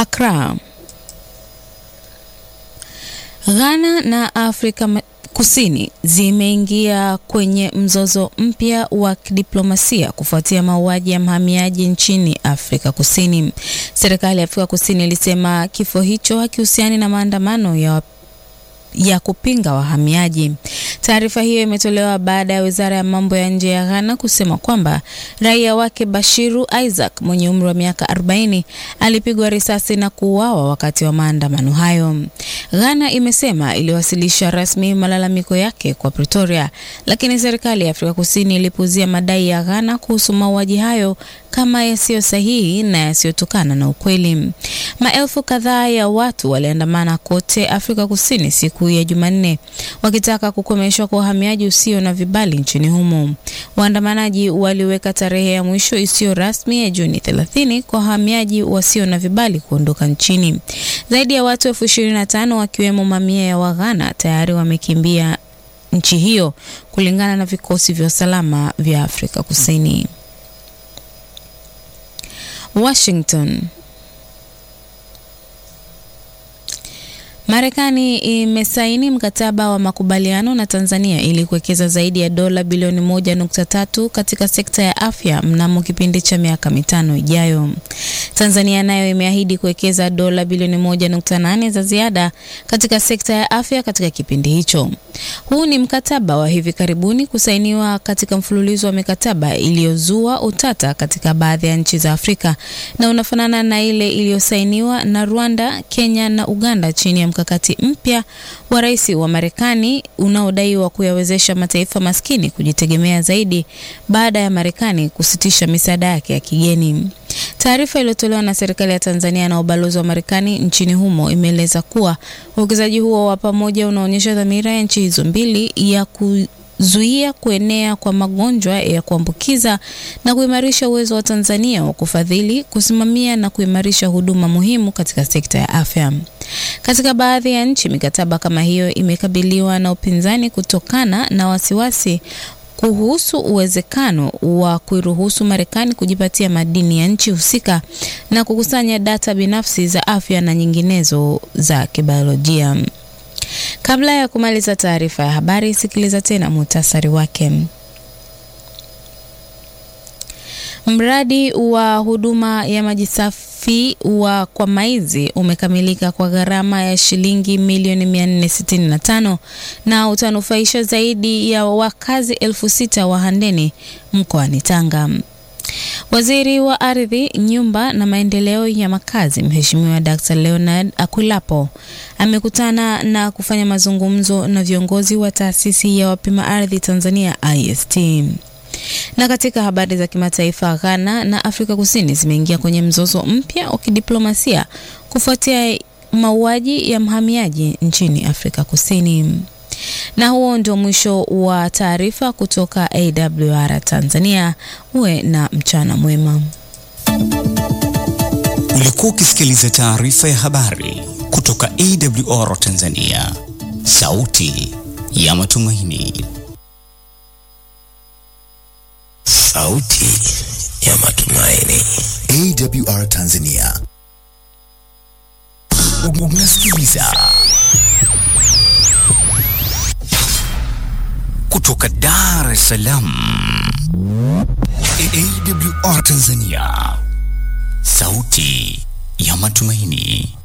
Accra. Ghana na Afrika Kusini zimeingia kwenye mzozo mpya wa kidiplomasia kufuatia mauaji ya mhamiaji nchini Afrika Kusini. Serikali ya Afrika Kusini ilisema kifo hicho hakihusiani na maandamano ya ya kupinga wahamiaji. Taarifa hiyo imetolewa baada ya wizara ya mambo ya nje ya Ghana kusema kwamba raia wake Bashiru Isaac mwenye umri wa miaka 40 alipigwa risasi na kuuawa wakati wa maandamano hayo. Ghana imesema iliwasilisha rasmi malalamiko yake kwa Pretoria, lakini serikali ya Afrika Kusini ilipuzia madai ya Ghana kuhusu mauaji hayo kama yasiyo sahihi na yasiyotokana na ukweli. Maelfu kadhaa ya watu waliandamana kote Afrika Kusini siku ya Jumanne wakitaka kukomeshwa kwa uhamiaji usio na vibali nchini humo. Waandamanaji waliweka tarehe ya mwisho isiyo rasmi ya Juni 30 kwa wahamiaji wasio na vibali kuondoka nchini. Zaidi ya watu elfu ishirini na tano wakiwemo mamia ya Waghana tayari wamekimbia nchi hiyo kulingana na vikosi vya usalama vya Afrika Kusini. Washington. Marekani imesaini mkataba wa makubaliano na Tanzania ili kuwekeza zaidi ya dola bilioni moja nukta tatu katika sekta ya afya mnamo kipindi cha miaka mitano ijayo. Tanzania nayo imeahidi kuwekeza dola bilioni moja nukta nane za ziada katika sekta ya afya katika kipindi hicho. Huu ni mkataba wa hivi karibuni kusainiwa katika mfululizo wa mikataba iliyozua utata katika baadhi ya nchi za Afrika na unafanana na ile iliyosainiwa na Rwanda, Kenya na Uganda chini ya mkakati mpya wa rais wa Marekani unaodaiwa kuyawezesha mataifa maskini kujitegemea zaidi baada ya Marekani kusitisha misaada yake ya kigeni. Taarifa iliyotolewa na serikali ya Tanzania na ubalozi wa Marekani nchini humo imeeleza kuwa uwekezaji huo wa pamoja unaonyesha dhamira ya nchi hizo mbili ya kuzuia kuenea kwa magonjwa ya kuambukiza na kuimarisha uwezo wa Tanzania wa kufadhili, kusimamia na kuimarisha huduma muhimu katika sekta ya afya. Katika baadhi ya nchi, mikataba kama hiyo imekabiliwa na upinzani kutokana na wasiwasi kuhusu uwezekano wa kuiruhusu Marekani kujipatia madini ya nchi husika na kukusanya data binafsi za afya na nyinginezo za kibiolojia. Kabla ya kumaliza taarifa ya habari, sikiliza tena muhtasari wake. Mradi wa huduma ya maji safi wa Kwamaizi umekamilika kwa gharama ya shilingi milioni 465 na utanufaisha zaidi ya wakazi elfu sita wa Handeni mkoani Tanga. Waziri wa Ardhi, Nyumba na Maendeleo ya Makazi, Mheshimiwa Dr. Leonard Akwilapo amekutana na kufanya mazungumzo na viongozi wa taasisi ya wapima ardhi Tanzania IST. Na katika habari za kimataifa, Ghana na Afrika Kusini zimeingia kwenye mzozo mpya wa kidiplomasia kufuatia mauaji ya mhamiaji nchini Afrika Kusini. Na huo ndio mwisho wa taarifa kutoka AWR Tanzania. Uwe na mchana mwema. Ulikuwa ukisikiliza taarifa ya habari kutoka AWR Tanzania, sauti ya matumaini. Sauti ya matumaini. AWR Tanzania. Unasikiliza kutoka Dar es Salaam. AWR Tanzania, sauti ya matumaini.